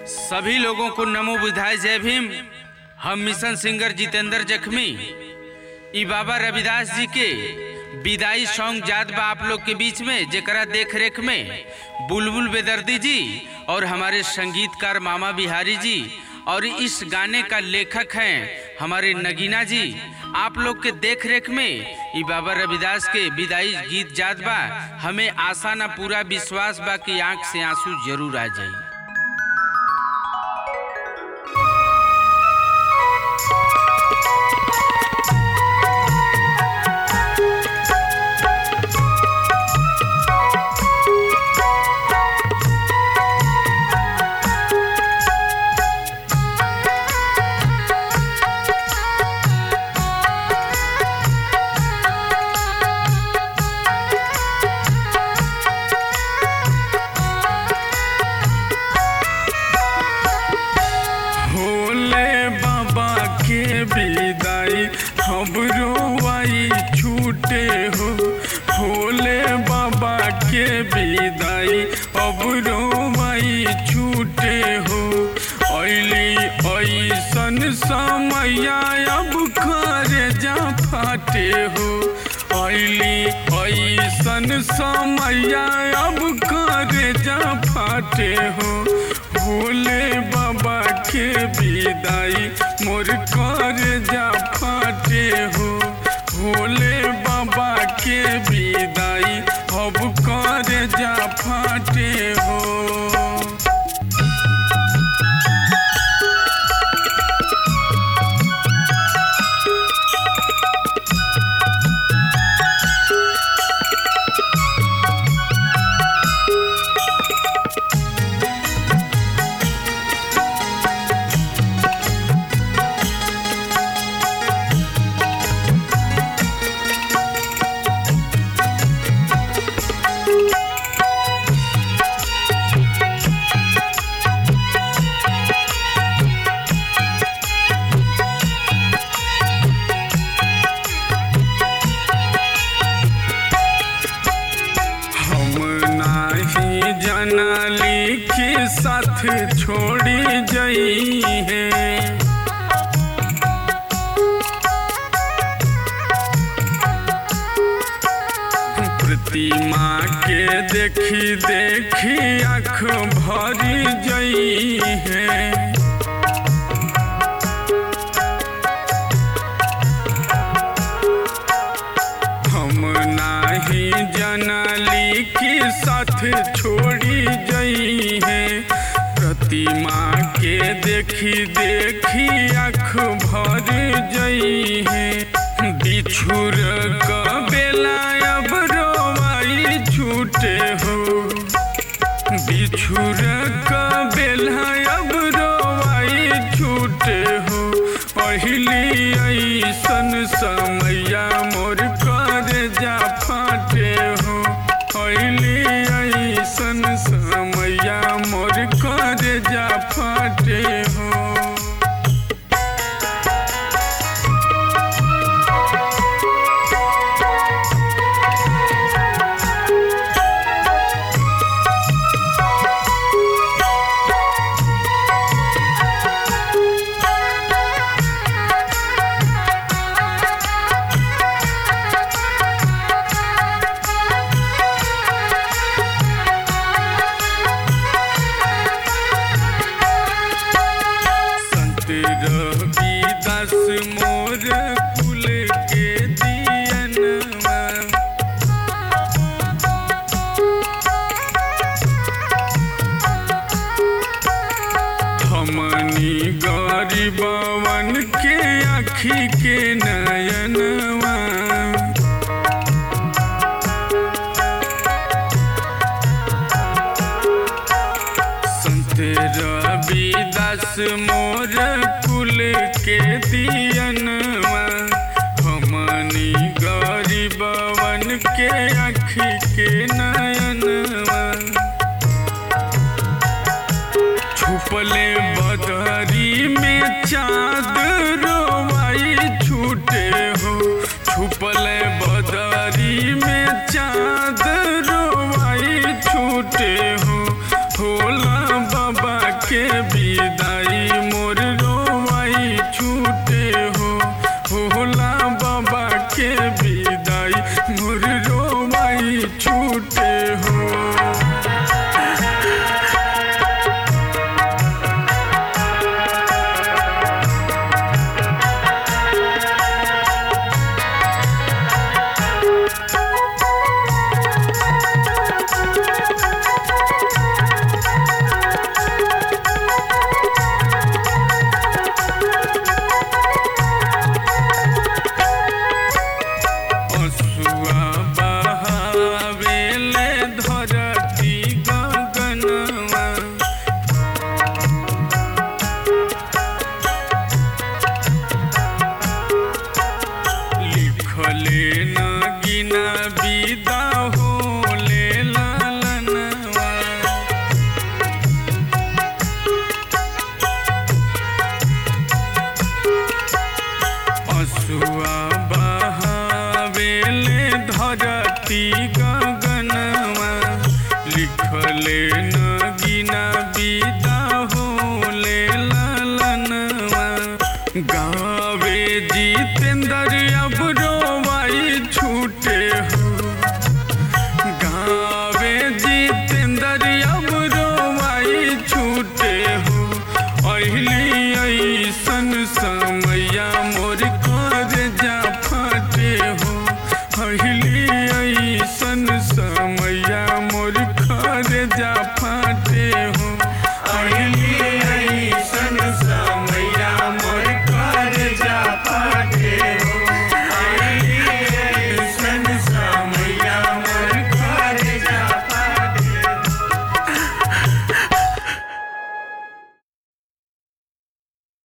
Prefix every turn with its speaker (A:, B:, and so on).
A: सभी लोगों को नमो बुधाय जय भीम हम मिशन सिंगर जितेंद्र जखमी ई बाबा रविदास जी के विदाई सॉन्ग जात बा आप लोग के बीच में जेकरा देख रेख में बुलबुल बेदर्दी जी और हमारे संगीतकार मामा बिहारी जी और इस गाने का लेखक हैं हमारे नगीना जी आप लोग के देख रेख में ई बाबा रविदास के विदाई गीत जात बा हमें आशा ना पूरा विश्वास बा कि आंख से आंसू जरूर आ जाई
B: भोले बाबा के विदाई हमरो आई छूटे हो भोले बाबा के विदाई अबरो आई छूटे हो ऐली ऐसन समय अब करे जा फाटे हो ऐली ऐसन समय अब करे जा फाटे हो भोले बाबा के विदाई मोर कर जा फाटे हो भोले बाबा के विदाई अब कर जा फाटे हो हम नाही जनली के साथ छोड़ी जई है प्रतिमा के देखी देखी आँख भरी जई है हम नाही जनली की साथ छोड़ी जई है प्रतिमा के देखी देखी आँख भर जई है बिछुर क बेला अब रोवाई छूटे हो बिछुर क बेला अब रोवाई छूटे हो पहली ऐसन समैया मोर कर जा फाटे हो पहली ऐसन समैया मोर कर जा फाटे हो संत रविदास मोर कुल के दियनवा हमनी गरीबवन के आखी के नयनवा संत रविदास मोर कुल के दियनवा हमनी गरीबवन के आखी के नयनवा छुपले बदरी में चाँद रोवाई छूटे हो छुपले बदरी में चाँद रोवाई छूटे हो होला बाबा के भी दवाई छूटे हो असुआ बहावेले धरती गगनवा लिखले न गिना विदा होले लालनवा असुआ बहावेले धरती गगनवा लिखले न